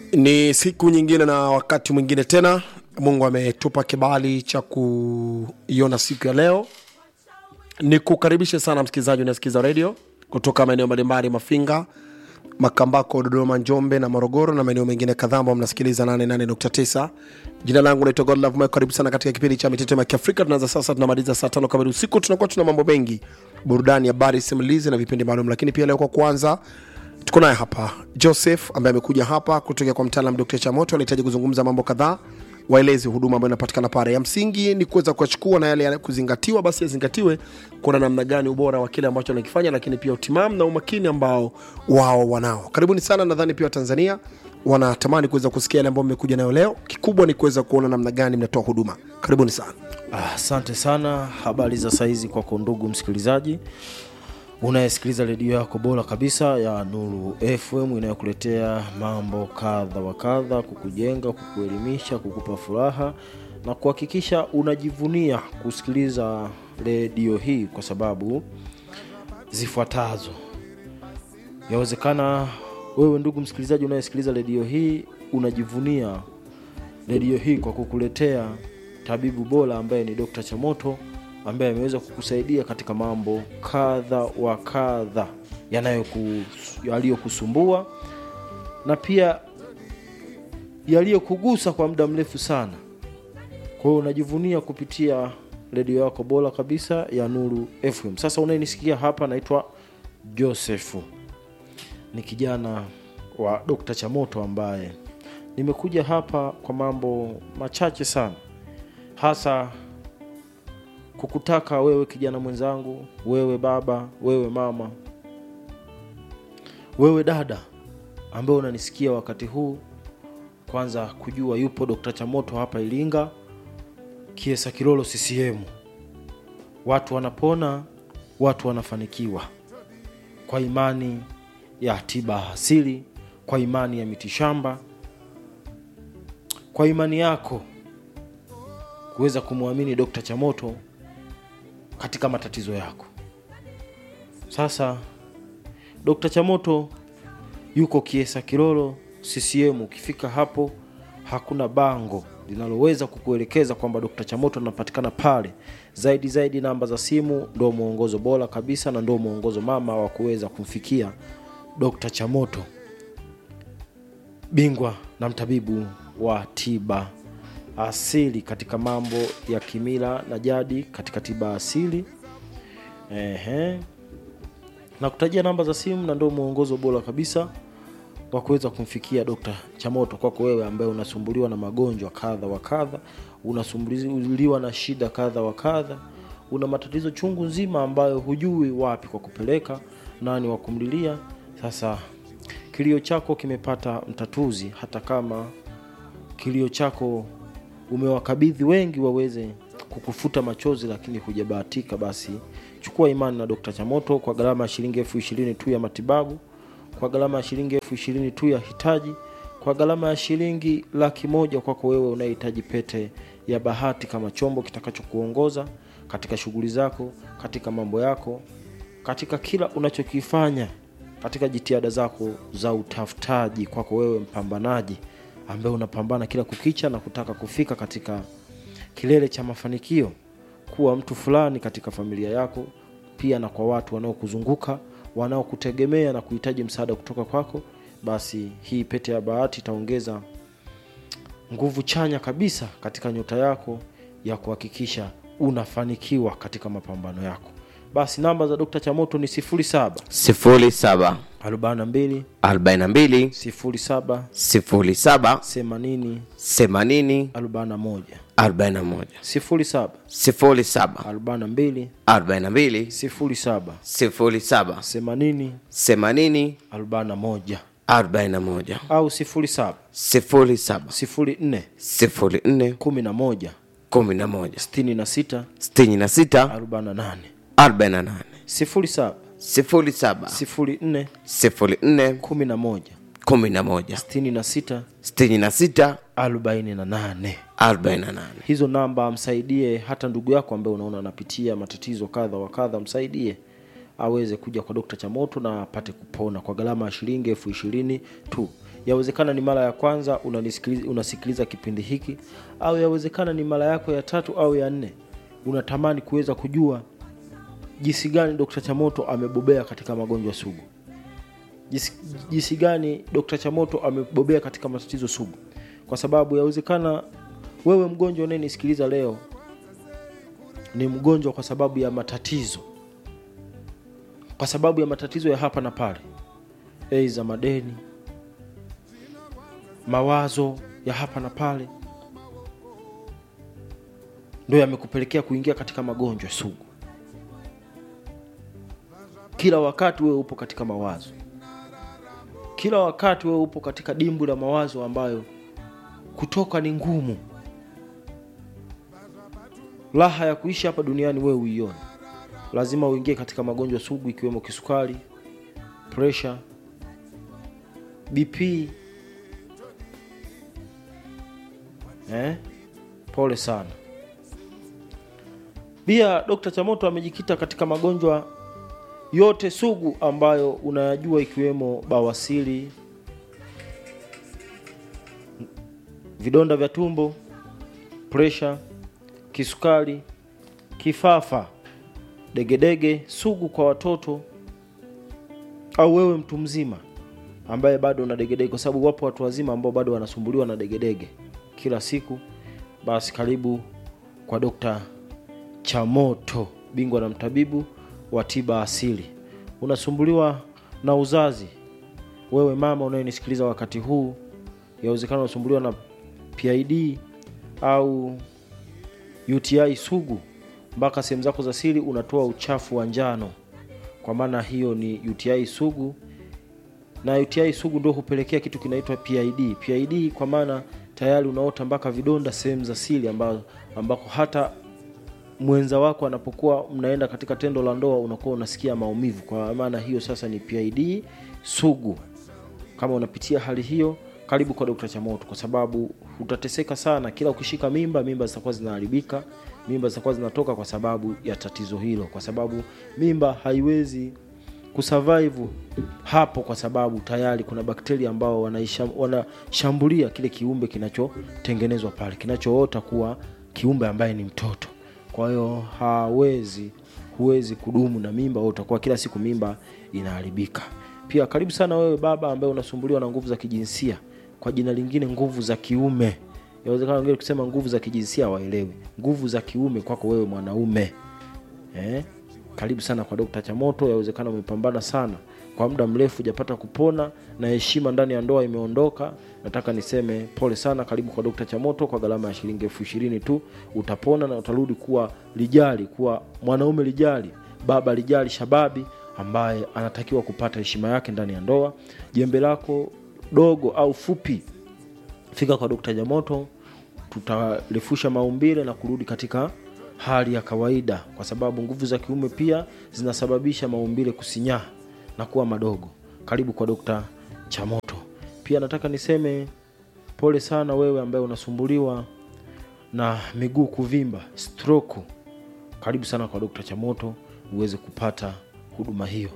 Ni siku nyingine na wakati mwingine tena, Mungu ametupa kibali cha kuiona siku ya leo. Ni kukaribishe sana msikilizaji unasikiza redio kutoka maeneo mbalimbali, Mafinga, Makambako, Dodoma, Njombe na Morogoro na maeneo mengine kadhaa ambao mnasikiliza 88.9. Jina langu naitwa Godlove Mike. Karibu sana katika kipindi cha Mitetemo ya Kiafrika. Tunaanza sasa, tunamaliza saa tano kamili usiku. Tunakuwa tuna mambo mengi, burudani, habari, simulizi na vipindi maalum, lakini pia leo kwa kwanza tuko naye hapa Joseph ambaye amekuja hapa kutoka kwa mtaalam Dr. Chamoto. Anahitaji kuzungumza mambo kadhaa, waelezi huduma ambayo inapatikana pale. Ya msingi ni kuweza kuachukua na yale ya kuzingatiwa, basi yazingatiwe, kuona namna gani ubora wa kile ambacho anakifanya, lakini pia utimamu na umakini ambao wao wanao. Karibuni sana. Nadhani pia Watanzania wanatamani kuweza kusikia yale ambayo mmekuja nayo leo. Kikubwa ni kuweza kuona namna gani mnatoa huduma. Karibuni sana. Ah, Asante sana. Habari za saizi kwako ndugu msikilizaji unayesikiliza redio yako bora kabisa ya Nuru FM inayokuletea mambo kadha wa kadha, kukujenga, kukuelimisha, kukupa furaha na kuhakikisha unajivunia kusikiliza redio hii kwa sababu zifuatazo. Yawezekana wewe ndugu msikilizaji unayesikiliza redio hii unajivunia redio hii kwa kukuletea tabibu bora ambaye ni Dr. Chamoto ambaye ameweza kukusaidia katika mambo kadha wa kadha yanayoku- yaliyokusumbua na pia yaliyokugusa kwa muda mrefu sana. Kwa hiyo unajivunia kupitia redio yako bora kabisa ya Nuru FM. Sasa unayenisikia hapa, naitwa Josefu, ni kijana wa Dr. Chamoto ambaye nimekuja hapa kwa mambo machache sana, hasa kukutaka wewe kijana mwenzangu, wewe baba, wewe mama, wewe dada ambaye unanisikia wakati huu, kwanza kujua yupo Dr. Chamoto hapa Iringa, Kiesa Kilolo CCM. Watu wanapona, watu wanafanikiwa kwa imani ya tiba asili, kwa imani ya mitishamba, kwa imani yako kuweza kumwamini Dr. Chamoto katika matatizo yako. Sasa Dr. Chamoto yuko Kiesa Kilolo CCM. Ukifika hapo, hakuna bango linaloweza kukuelekeza kwamba Dr. Chamoto anapatikana pale. Zaidi zaidi, namba za simu ndio mwongozo bora kabisa na ndio mwongozo mama wa kuweza kumfikia Dr. Chamoto, bingwa na mtabibu wa tiba asili katika mambo ya kimila na jadi katika tiba asili. Ehe, na kutajia namba za simu na ndio mwongozo bora kabisa wa kuweza kumfikia Dr. Chamoto kwako wewe ambaye unasumbuliwa na magonjwa kadha wa kadha, unasumbuliwa na shida kadha wa kadha, una matatizo chungu nzima ambayo hujui wapi kwa kupeleka, nani wa kumlilia. Sasa kilio chako kimepata mtatuzi, hata kama kilio chako umewakabidhi wengi waweze kukufuta machozi, lakini hujabahatika, basi chukua imani na Dr. Chamoto kwa gharama ya shilingi elfu ishirini tu ya matibabu, kwa gharama ya shilingi elfu ishirini tu ya hitaji, kwa gharama ya shilingi laki moja kwako wewe unayehitaji pete ya bahati kama chombo kitakachokuongoza katika shughuli zako, katika mambo yako, katika kila unachokifanya, katika jitihada zako za utafutaji, kwako wewe mpambanaji ambaye unapambana kila kukicha na kutaka kufika katika kilele cha mafanikio, kuwa mtu fulani katika familia yako, pia na kwa watu wanaokuzunguka wanaokutegemea na kuhitaji msaada kutoka kwako, basi hii pete ya bahati itaongeza nguvu chanya kabisa katika nyota yako ya kuhakikisha unafanikiwa katika mapambano yako. Basi namba za Dr. Chamoto ni 07 sifuri saba 42 arobaini na mbili 07 sifuri saba 80 themanini 41 arobaini na moja 07 sifuri saba 42 arobaini na mbili 07 sifuri saba 80 themanini 41 arobaini na moja au 07 sifuri saba 04 sifuri nne 11 kumi na moja 66 sitini na sita 48 arobaini na nane 07 sifuri saba 04 sifuri nne 11 kumi na moja 66 sitini na sita 48 arobaini na nane hizo namba msaidie hata ndugu yako ambaye unaona anapitia matatizo kadha wa kadha msaidie aweze kuja kwa dokta chamoto na apate kupona kwa gharama ya shilingi elfu ishirini tu yawezekana ni mara ya kwanza unanisikiliza, unasikiliza kipindi hiki au yawezekana ni mara yako ya tatu au ya nne unatamani kuweza kujua jinsi gani Dr. Chamoto amebobea katika magonjwa sugu jinsi, jinsi gani Dr. Chamoto amebobea katika matatizo sugu kwa sababu yawezekana wewe mgonjwa unayenisikiliza leo ni mgonjwa kwa sababu ya matatizo kwa sababu ya matatizo ya hapa na pale aidha madeni mawazo ya hapa na pale ndio yamekupelekea kuingia katika magonjwa sugu kila wakati wewe upo katika mawazo kila wakati wewe upo katika dimbu la mawazo ambayo kutoka ni ngumu raha ya kuishi hapa duniani wewe uione lazima uingie katika magonjwa sugu ikiwemo kisukari pressure bp eh? pole sana pia dr chamoto amejikita katika magonjwa yote sugu ambayo unayajua ikiwemo bawasiri vidonda vya tumbo presha kisukari kifafa degedege sugu kwa watoto au wewe mtu mzima ambaye bado una degedege kwa sababu wapo watu wazima ambao bado wanasumbuliwa na degedege kila siku basi karibu kwa dokta chamoto bingwa na mtabibu wa tiba asili unasumbuliwa na uzazi wewe mama unayenisikiliza wakati huu yawezekana unasumbuliwa na pid au uti sugu mpaka sehemu zako za siri unatoa uchafu wa njano kwa maana hiyo ni uti sugu na uti sugu ndio hupelekea kitu kinaitwa pid pid kwa maana tayari unaota mpaka vidonda sehemu za siri ambazo ambako hata mwenza wako anapokuwa mnaenda katika tendo la ndoa unakuwa unasikia maumivu kwa maana hiyo sasa ni pid sugu kama unapitia hali hiyo karibu kwa dokta chamoto kwa sababu utateseka sana kila ukishika mimba mimba zitakuwa zinaharibika mimba zitakuwa zinatoka kwa sababu ya tatizo hilo kwa sababu mimba haiwezi kusurvive hapo kwa sababu tayari kuna bakteria ambao wanaisha- wanashambulia kile kiumbe kinachotengenezwa pale kinachoota kuwa kiumbe ambaye ni mtoto kwa hiyo hawezi huwezi kudumu na mimba wewe utakuwa kila siku mimba inaharibika pia karibu sana wewe baba ambaye unasumbuliwa na nguvu za kijinsia kwa jina lingine nguvu za kiume yawezekana wengine kusema nguvu za kijinsia waelewi nguvu za kiume kwako wewe mwanaume eh? karibu sana kwa dokta chamoto yawezekana umepambana sana kwa muda mrefu hujapata kupona na heshima ndani ya ndoa imeondoka nataka niseme pole sana karibu kwa dokta chamoto kwa gharama ya shilingi elfu ishirini tu utapona na utarudi kuwa lijali kuwa mwanaume lijali baba lijali shababi ambaye anatakiwa kupata heshima yake ndani ya ndoa jembe lako dogo au fupi fika kwa dokta jamoto tutarefusha maumbile na kurudi katika hali ya kawaida kwa sababu nguvu za kiume pia zinasababisha maumbile kusinyaa na kuwa madogo karibu kwa dokta chamoto pia nataka niseme pole sana wewe ambaye unasumbuliwa na miguu kuvimba stroke karibu sana kwa dokta chamoto uweze kupata huduma hiyo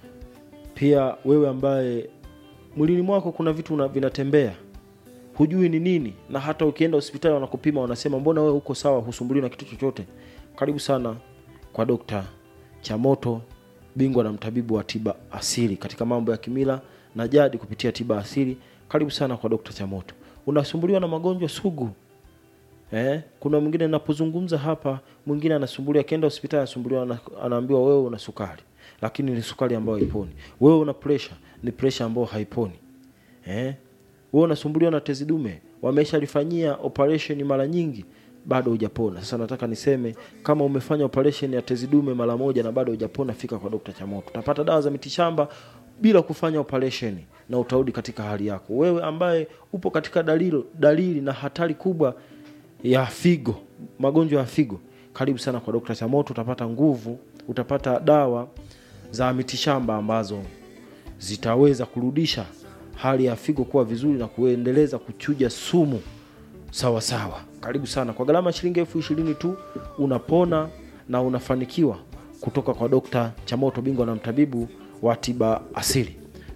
pia wewe ambaye mwilini mwako kuna vitu una- vinatembea hujui ni nini na hata ukienda hospitali wanakupima wanasema mbona wewe uko sawa husumbuliwi na kitu chochote karibu sana kwa dokta chamoto bingwa na mtabibu wa tiba asili katika mambo ya kimila na jadi kupitia tiba asili karibu sana kwa dokta chamoto unasumbuliwa na magonjwa sugu eh? kuna mwingine napozungumza hapa mwingine anasumbuliwa akienda hospitali anasumbuliwa ana- anaambiwa wewe una sukari lakini ni sukari ambayo haiponi wewe una pressure ni pressure ambayo haiponi eh? wewe unasumbuliwa na tezi dume wameshalifanyia operation mara nyingi bado hujapona sasa nataka niseme kama umefanya operation ya tezi dume mara moja na bado hujapona fika kwa dokta chamoto utapata dawa za mitishamba bila kufanya operation na utarudi katika hali yako wewe ambaye upo katika dalili, dalili na hatari kubwa ya figo magonjwa ya figo karibu sana kwa dokta chamoto utapata nguvu utapata dawa za mitishamba ambazo zitaweza kurudisha hali ya figo kuwa vizuri na kuendeleza kuchuja sumu sawa sawa karibu sana kwa gharama ya shilingi elfu ishirini tu unapona na unafanikiwa kutoka kwa dokta chamoto bingwa na mtabibu wa tiba asili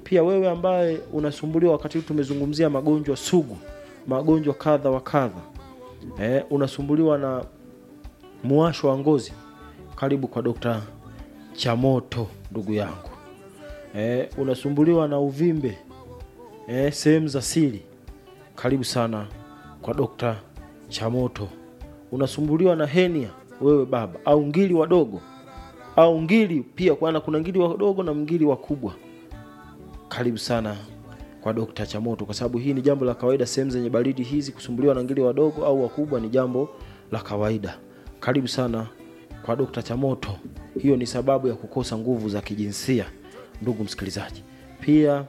pia wewe ambaye unasumbuliwa wakati huu tumezungumzia magonjwa sugu magonjwa kadha wa kadha eh, unasumbuliwa na muwasho wa ngozi karibu kwa dokta chamoto ndugu yangu eh, unasumbuliwa na uvimbe eh, sehemu za siri karibu sana kwa dokta chamoto unasumbuliwa na henia wewe baba au ngili wadogo au ngili pia kwana kuna ngili wadogo na ngili wakubwa karibu sana kwa dokta chamoto kwa sababu hii ni jambo la kawaida sehemu zenye baridi hizi kusumbuliwa na ngili wadogo au wakubwa ni jambo la kawaida karibu sana kwa dokta chamoto hiyo ni sababu ya kukosa nguvu za kijinsia ndugu msikilizaji pia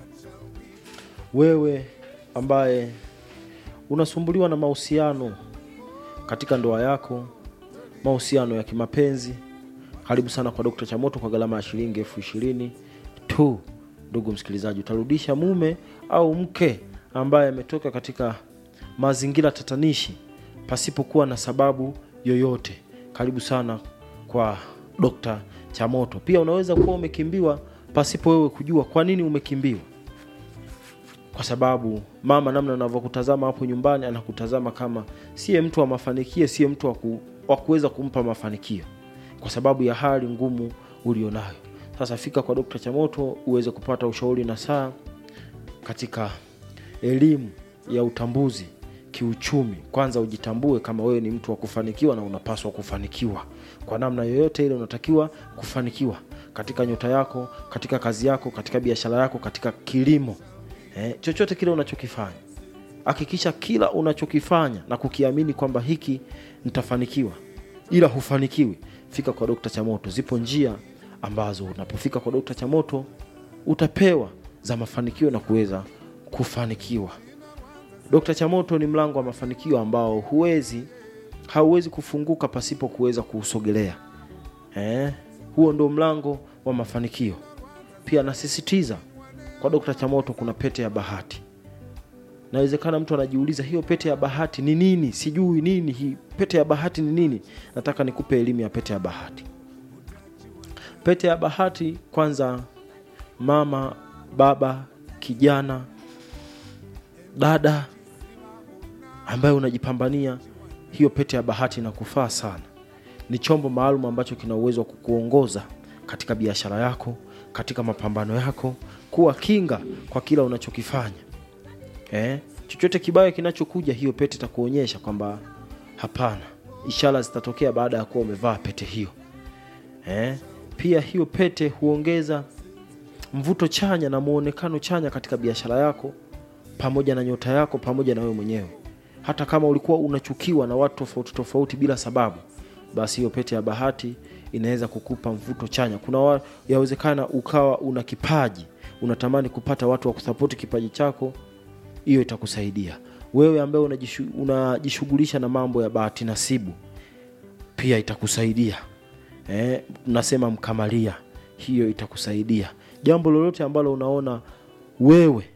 wewe ambaye unasumbuliwa na mahusiano katika ndoa yako mahusiano ya kimapenzi karibu sana kwa dokta chamoto kwa gharama ya shilingi elfu ishirini tu ndugu msikilizaji utarudisha mume au mke ambaye ametoka katika mazingira tatanishi pasipokuwa na sababu yoyote karibu sana kwa dokta chamoto pia unaweza kuwa umekimbiwa pasipo wewe kujua kwa nini umekimbiwa kwa sababu mama namna anavyokutazama hapo nyumbani anakutazama kama siye mtu wa mafanikio siye mtu wa ku- wa kuweza kumpa mafanikio kwa sababu ya hali ngumu ulionayo sasa fika kwa dokta chamoto uweze kupata ushauri na saa katika elimu ya utambuzi kiuchumi kwanza ujitambue kama wewe ni mtu wa kufanikiwa na unapaswa kufanikiwa kwa namna yoyote ile unatakiwa kufanikiwa katika nyota yako katika kazi yako katika biashara yako katika kilimo eh, chochote kile unachokifanya hakikisha kila unachokifanya na kukiamini kwamba hiki nitafanikiwa ila hufanikiwi fika kwa dokta chamoto zipo njia ambazo unapofika kwa dokta chamoto utapewa za mafanikio na kuweza kufanikiwa dokta chamoto ni mlango wa mafanikio ambao huwezi hauwezi kufunguka pasipo kuweza kuusogelea eh, huo ndo mlango wa mafanikio pia nasisitiza kwa dokta chamoto kuna pete ya bahati nawezekana mtu anajiuliza hiyo pete ya bahati ni nini sijui nini hii pete ya bahati ni nini nataka nikupe elimu ya pete ya bahati pete ya bahati kwanza mama baba kijana dada ambaye unajipambania hiyo pete ya bahati inakufaa sana ni chombo maalum ambacho kina uwezo wa kukuongoza katika biashara yako katika mapambano yako kuwa kinga kwa kila unachokifanya eh? chochote kibaya kinachokuja hiyo pete itakuonyesha kwamba hapana ishara zitatokea baada ya kuwa umevaa pete hiyo eh? pia hiyo pete huongeza mvuto chanya na muonekano chanya katika biashara yako pamoja na nyota yako pamoja na wewe mwenyewe hata kama ulikuwa unachukiwa na watu tofauti tofauti bila sababu basi hiyo pete ya bahati inaweza kukupa mvuto chanya kuna wa, yawezekana ukawa una kipaji unatamani kupata watu wa kusapoti kipaji chako hiyo itakusaidia wewe ambaye unajishu- unajishughulisha na mambo ya bahati nasibu pia itakusaidia eh, nasema mkamalia hiyo itakusaidia jambo lolote ambalo unaona wewe